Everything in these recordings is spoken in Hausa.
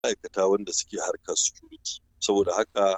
ma'aikata wanda suke harkar security saboda haka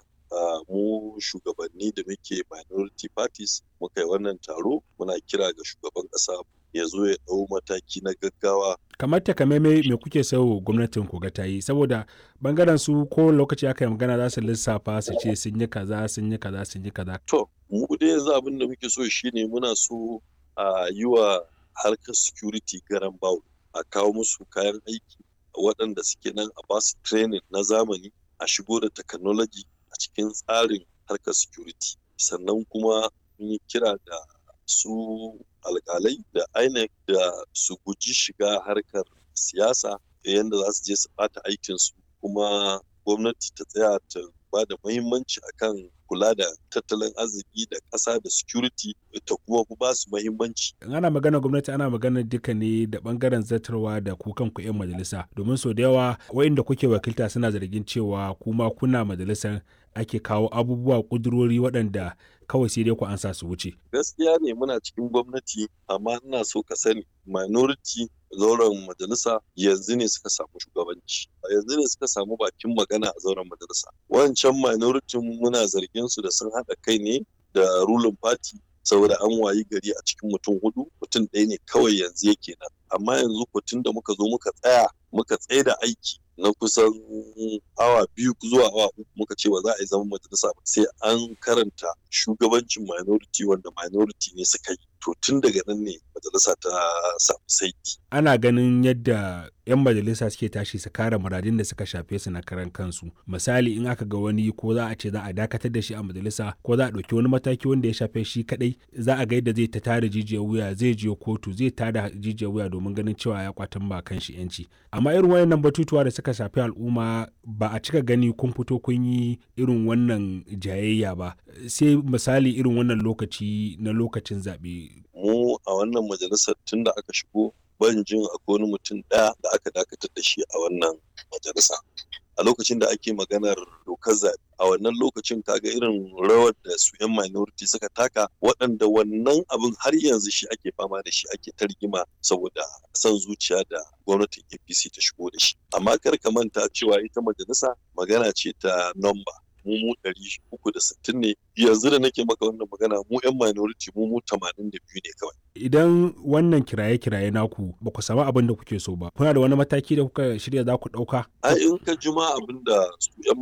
mu shugabanni da muke minority parties muka yi wannan taro muna kira ga shugaban ƙasa ya zo ya ɗau mataki na gaggawa kamar takamaimai me kuke so gwamnatin ku ga ta yi saboda bangaren su ko lokaci aka yi magana za su lissafa su ce sun yi kaza sun yi kaza sun yi kaza to mu dai yanzu abin da muke so shine muna so a yi wa harkar security garan bawo a kawo musu kayan aiki waɗanda suke nan a basu training na zamani a shigo da technology a cikin tsarin harkar security sannan kuma mun yi kira da su alkalai da INEC da su guji shiga harkar siyasa yadda za su je su ɓata aikinsu kuma gwamnati ta tsaya ta ba da muhimmanci akan kula da tattalin arziki da ƙasa da security ta kuma ba su muhimmanci. ana magana gwamnati ana magana duka ne da bangaren zartarwa da ku kanku 'yan majalisa domin sau da yawa wa'inda kuke wakilta suna zargin cewa kuma kuna majalisar ake kawo abubuwa kudurori waɗanda kawai sai dai ku ansa su wuce. Gaskiya ne muna cikin gwamnati amma ina so ka sani minority zauren majalisa yanzu ne suka samu shugabanci yanzu ne suka samu bakin magana a zauren majalisa wancan minority muna zargin su da sun haɗa kai ne da ruling party saboda an wayi gari a cikin mutum hudu mutum ɗaya ne kawai yanzu yake nan amma yanzu kutun da muka zo muka tsaya muka tsaye da aiki na kusan awa biyu zuwa awa uku muka ce ba za a yi zaman majalisa ba sai an karanta shugabancin minority wanda minority ne suka yi to tun daga nan ne majalisa ta samu saiti. ana ganin yadda 'yan majalisa suke tashi su kare muradin da suka shafe su na karan kansu misali in aka ga wani ko za a ce za a dakatar da shi a majalisa ko za a ɗauki wani mataki wanda ya shafe shi kadai za a ga yadda zai ta tada jijiyar wuya zai je kotu zai tada jijiyar wuya domin ganin cewa ya kwatan ba kan shi yanci amma irin wayannan batutuwa da suka shafi al'umma ba a cika gani kun fito kun yi irin wannan jayayya ba sai misali irin wannan lokaci na lokacin zaɓe. mu a wannan majalisar tun da aka shigo ban jin akwai wani mutum ɗaya da aka dakatar da shi a wannan majalisa a lokacin da ake maganar dokar zaɓe a wannan lokacin kaga irin rawar da su 'yan minority suka taka waɗanda wannan abin har yanzu shi ake fama da shi ake ta rigima saboda son zuciya da gwamnatin apc ta shigo da shi amma kar ka manta cewa ita majalisa magana ce ta nomba mu mu ɗari uku da sittin ne yanzu da nake maka wannan magana mu 'yan minority mu mu tamanin da biyu ne kawai. Idan wannan kiraye-kiraye naku ba ku samu abin da kuke so ba, kuna da wani mataki da kuka shirya za ku ɗauka? A in ka juma abin da su 'yan